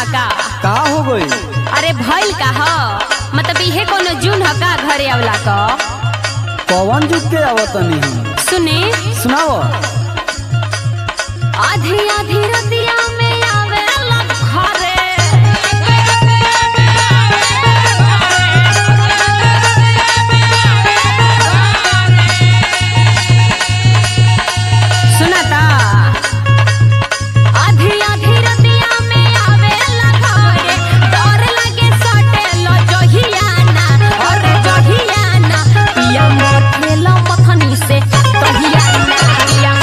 ह का का हो गई अरे भइल का ह मतलब इहे कोनो जून ह का घरे आवला क कौन जुग के आवतनी हम सुने सुनाओ आधी आधी रतिया में आवेला घरे सुनाता आधी आधी रतिया में आवेला घरे डर लागे सटेलो जहियाना अरे जहियाना पिया मोठेलो पथनी से कहियाना पिया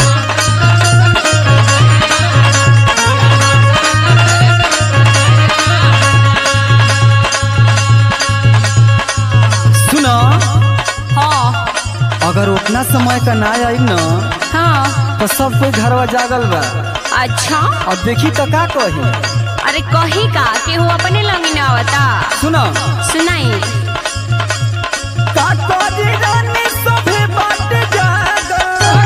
सुनो हाँ अगर उतना समय का ना आई न हाँ तो सब कोई घरवा जागल बा अच्छा अब देखी तो का कही अरे कही का केहू अपने लंगी ना आवता सुनो सुनाई का करी रानी सभे बात जागल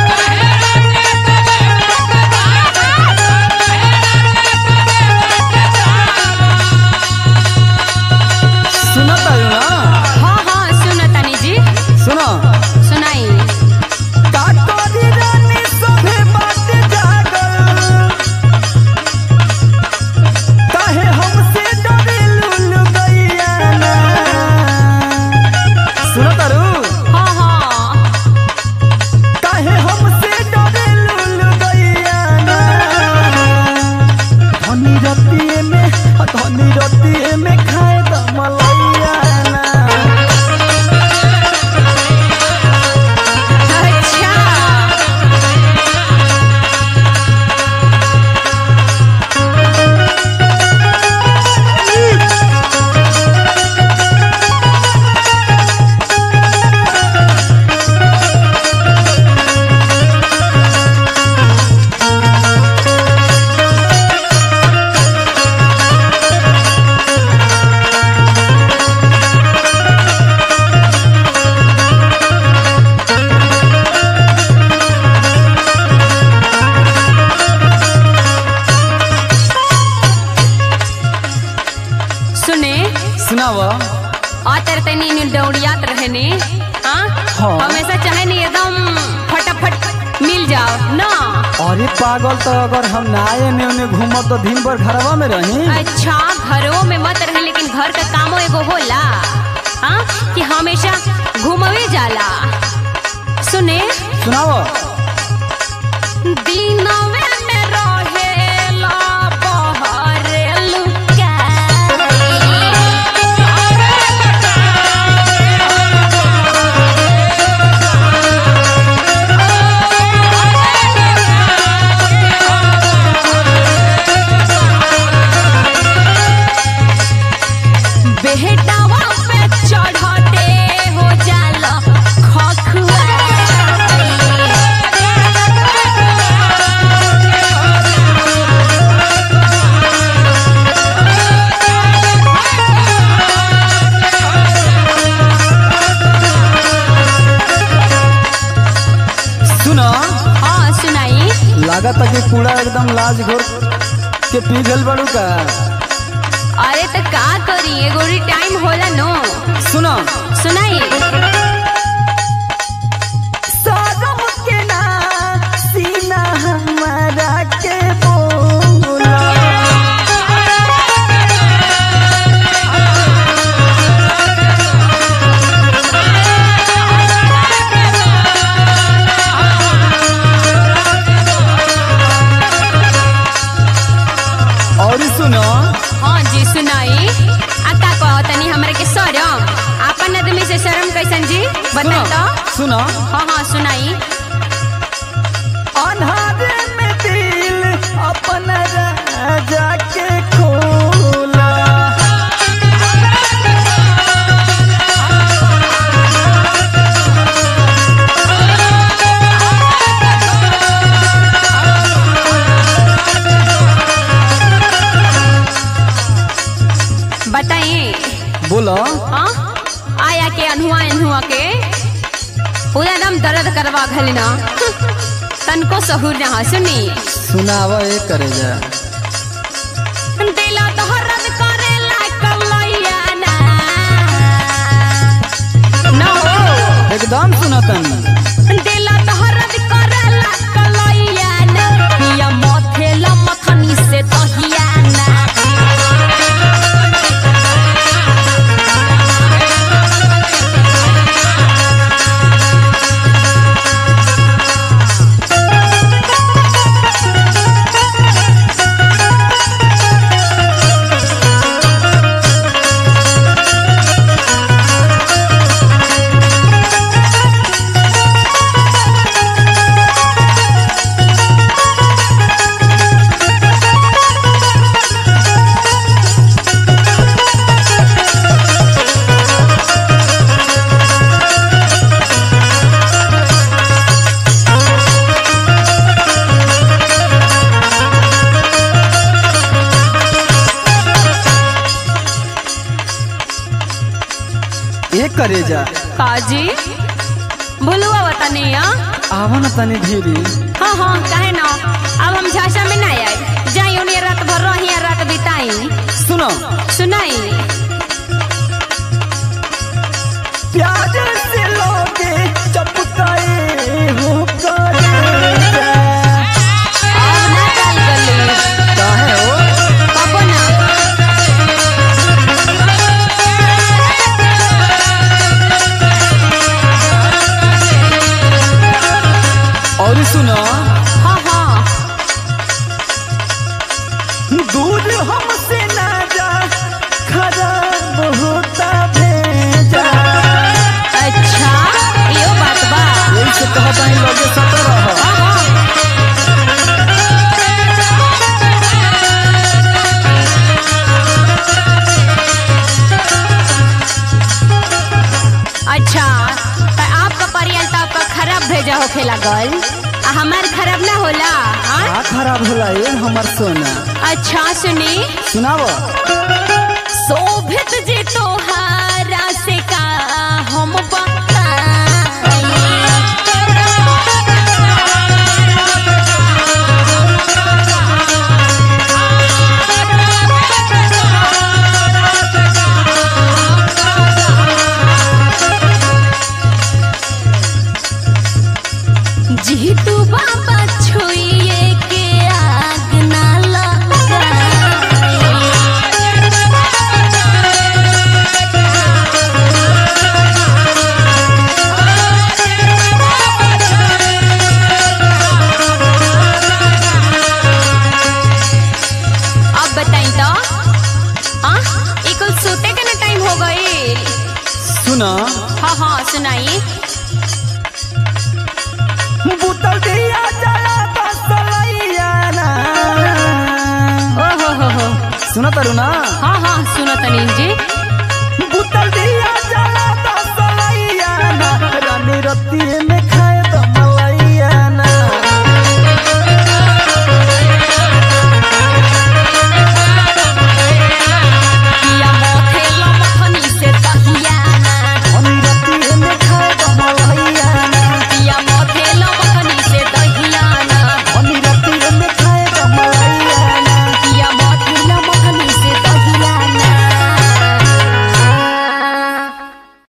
सुनो तारू ना हाँ हाँ सुनो तनी जी सुनो सुनाई का करी रानी सभे बात जागल काहे हमसे डरे लुलु गैया ना सुनो तारू हाँ हाँ काहे हमसे डरे लुलु गैया ना धनी रतिए में धनी रतिए में खाए द मलैया ना अच्छा सुने सुनाव आ तेरे तनी नी दौड़ियात रहे ने हाँ हाँ। हमेशा चाहे नहीं एकदम फटाफट मिल जाओ ना अरे पागल तो अगर हम ना आए ने उन्हें घूमब तो दिन भर घरवा में रही अच्छा घरों में मत रहे लेकिन घर का कामो एगो होला हाँ कि हमेशा घूमवे जाला सुने सुनाओ दिनवे में रहेला बहरे बेहटावा पे चढ़ते हो जाला खखुआ सुनो हाँ सुनाई लागत है कि पूरा एकदम लाज घोर के पी गल बड़ू का अरे तो का करी एगो टाइम होला नो सुनो सुनाई सागम के ना सीना हमारा के बोला और सुनो हाँ जी सुनाई आ का कहो तनी हमरे के शरम आपन आदमी से शर्म कैसन जी बता सुनो तो सुनो हाँ हाँ सुनाई अन्हारे में दिल अपना राजा के खोला बताइए बोलो हाँ आया के अनहुआ अनहुआ के पूरा एकदम दर्द करवा घलना तनको सहूर ना सुनी सुनावा ये करे जा दिला दहरद करेला कलैया ना ना हो एकदम सुनतन दिला दहरद करेला कलैया ना पिया मथेला मथनी से दहिया ना ए करे जा काजी भुलुआ बतानी आवा न तनी धीरे हाँ हाँ काहे ना अब हम झांसा में ना आए जाई उन्हें रात भर रही रात बिताई सुनो सुनाई प्यार से लोगे चपकाए हो करे जा अब ना चाल गली काहे हो कबो ना और सुनो हाँ हाँ दूर हमसे ना जा खराब होता भेजा अच्छा यो बात बा यही से कहता है लोगे सत रह हाँ हाँ अच्छा तो आपका परियल तो आपका खराब भेजा होखे लागल आ हमार खराब ना होला हाँ? का खराब होला ये हमर सोना अच्छा सुनी सुनाव शोभित जे तोहारा से का हम बताई जी तू बाबा छुइए के आग ना अब बताई तो हाँ ये कुल सोते के ना टाइम हो गई सुना हाँ हाँ सुनाई बुतल दिया जला बसलैया ना ओ हो हो हो सुना तारू ना हाँ हाँ सुनो तनी जी बुतल दिया जला बसलैया ना रानी रत्ती